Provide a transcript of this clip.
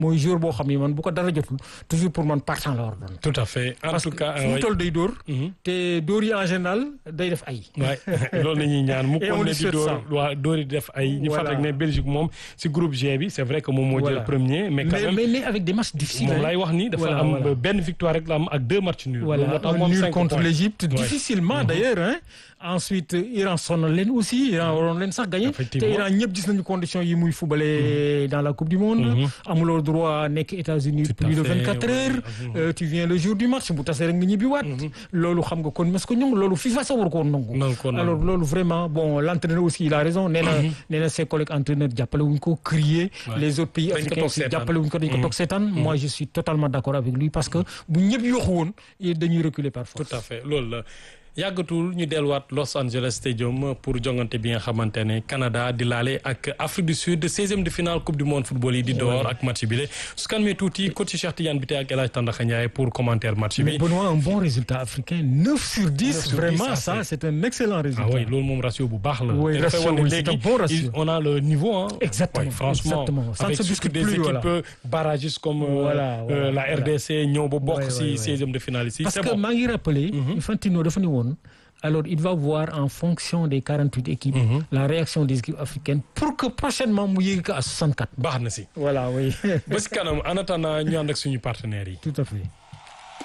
mooy jour boo xam ni man bu ko dara jotul toujours pour man partant la war doon. tout à fait en parce tout que cas fu mu toll day dóor. Mhm. te dóor yi en général day def ay. waay loolu la ñuy ñaan mu Et on kon ne lui di souhaite dóor ça. waa dóor yi def ay ñu Voilà. fàttali ne Belgique moom si groupe G bi c'est vrai que moom moo jël Voilà. premier mais quand mais même mais mais avec des matchs difficiles. moom hein. lay wax ni dafa Voilà, am voilà. benn victoire rek la am ak deux matchs nuls Voilà, loolu moo tax un mu am nul cinq contre points. l'Égypte, Ouais. difficilement d'ailleurs. Hein. Ensuite, Iran sonal leen aussi, Iran waroon leen sax gagné. te Effectivement. Iran ñëpp gis nañu conditions yi muy footballé dans la Coupe du Monde. Mhm. amuloo droit nekk États-Unis Tout à plus de fait, 24 ouais. heures. Mhm. Euh, tu viens le jour du match bu tasee rek nga ñibbiwaat. loolu xam nga kon mas ko ñoŋ loolu FIFA sa war ko woon nangu. Nangu ko nangu. alors loolu vraiment bon l'entraîneur aussi il a raison nee na nee na ses collègues entraîneurs jàppale wuñ ko crier. Ouais. les autres pays Dañ ko africains toog aussi seetaan. jàppale wuñ ko dañ ko toog seetaan. moi je suis totalement d'accord avec lui parce que bu ñëpp yokku woon dañuy reculer par force. tout à fait loolu la yàggatul ñu delluwaat Los Angeles Stadium pour jongante bi nga xamante ne Canada di laale ak Afrique du Sud 16e de finale coupe du monde football yi di door ak match bi la su kan mee tuuti coach Cheikh Tidiane bi tey ak El Hadj Tandakha Ndiaye pour commentaire match Mais bi. Benoît, un bon résultat africain, 9 sur 10, 9 sur 10, vraiment, ça, ça, c'est- c'est un excellent résultat. ah oui loolu moom ratio bu baax la. Oui, te dafay ratio, wane oui, léegi, c'est un bon ratio. il- on a le niveau hein. Exactement, Ouais, franchement exactement. Ça ne avec se surtout discute des plus, équipes voilà. euh, barragistes comme euh, Voilà, voilà, euh, la voilà. RDC ñëw ba bokk Ouais, si ouais, ouais. 16e de finale ici. Parce c'est que bon. maa ngi rappelé, Infantino dafa ni woon, alors il va voir en fonction des 48 équipes la réaction des équipes africaines pour que prochainement mu yéegi ko à 64. baax na si. Voilà, oui. ba si kanam en attendant ñu ànd ak suñu partenaires yi. Tout à fait.